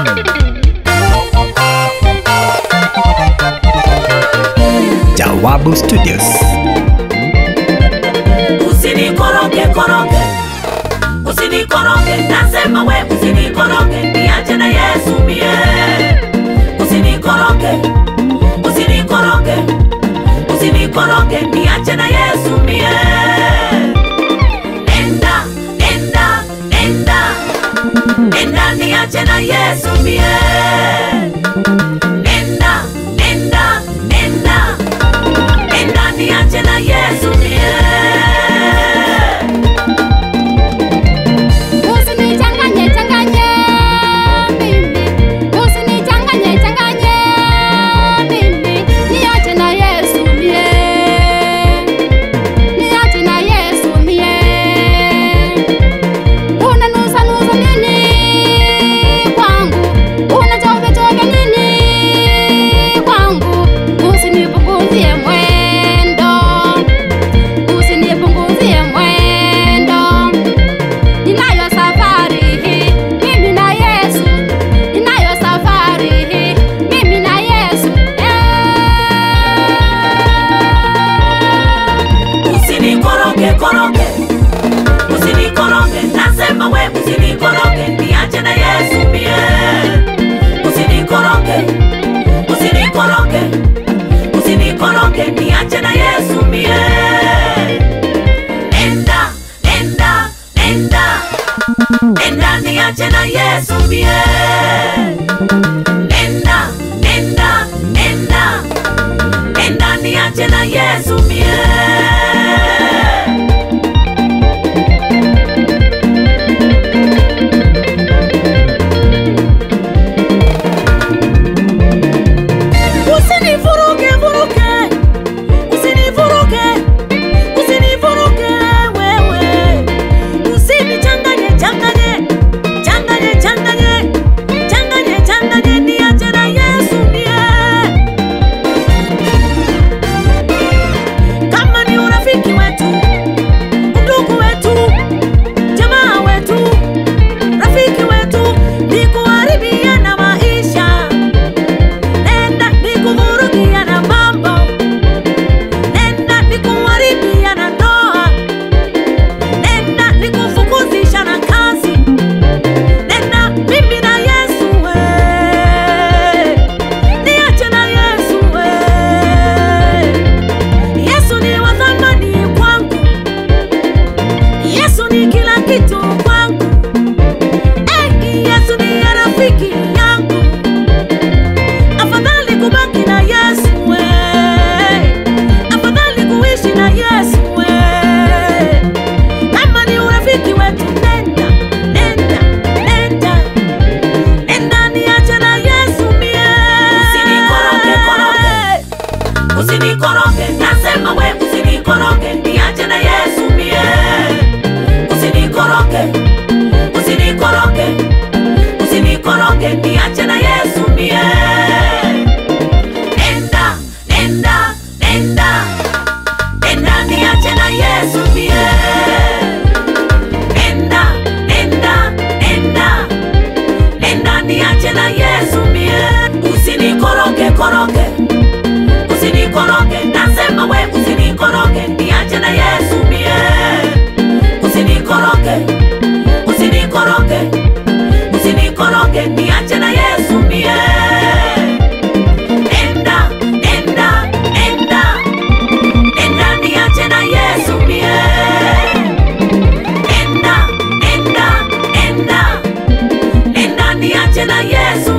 Jawabu Studios. usinikoroge koroge usinikoroge nasema we usinikoroge niache na yesu mie usinikoroge usinikoroge usinikoroge niache na yesu mie nenda nenda nenda nenda niache na yesu mie nenda nenda nenda nenda niache na yesu mie Usinichanganye changanye mimi, usinichanganye changanye mimi, niache na Yesu mie, niache na Yesu mie. Unanusa nusa nini kwangu, unachovya chovya nini kwangu, usinipunguzie mwendo, usinipunguzie mwendo ninayo safari hii mimi na Yesu, ninayo safari hii mimi na Yesu eh. usinikoroge koroge usinikoroge nasema we usinikoroge niache na yesu mie usinikoroge usinikoroge usinikoroge niache na yesu mie nenda nenda nenda nenda niache na yesu mie nenda nenda nenda nenda niache na yesu mie Usinivuruge vuruge, usinivuruge, usinivuruge wewe, usinichanganye changanye, changanye changanye, changanye changanye, niache na Yesu mie. Kama ni urafiki wetu, ndugu wetu, jamaa wetu, rafiki wetu, ni kuharibiana maisha nenda nikuvurugia na mambo, nenda nikuharibia na ndoa, nenda nikufukuzisha na kazi, nenda mimi na Yesu we, niache na Yesu we. Yesu ni wa thamani kwangu, Yesu ni kila kitu kwangu, eh, Yesu ni rafiki yangu afadhali kubaki na Yesu we, afadhali kuishi na Yesu we. Kama ni urafiki wetu, nenda nenda nenda nenda, niache na Yesu mie. Usinikoroge koroge, usinikoroge, nasema we usinikoroge, niache na Yesu mie. Usinikoroge, usinikoroge, usinikoroge, niache na Yesu mie. Nenda, nenda, nenda, nenda, niache na Yesu mie. Nenda, nenda, nenda, nenda, niache na Yesu mie. Usinikoroge koroge, usinikoroge, nasema we usinikoroge, niache na Yesu mie. Usinikoroge, usinikoroge, usinikoroge, niache na Yesu mie. Nenda, nenda, nenda, nenda, niache na Yesu mie. Nenda, nenda, nenda, nenda, niache na Yesu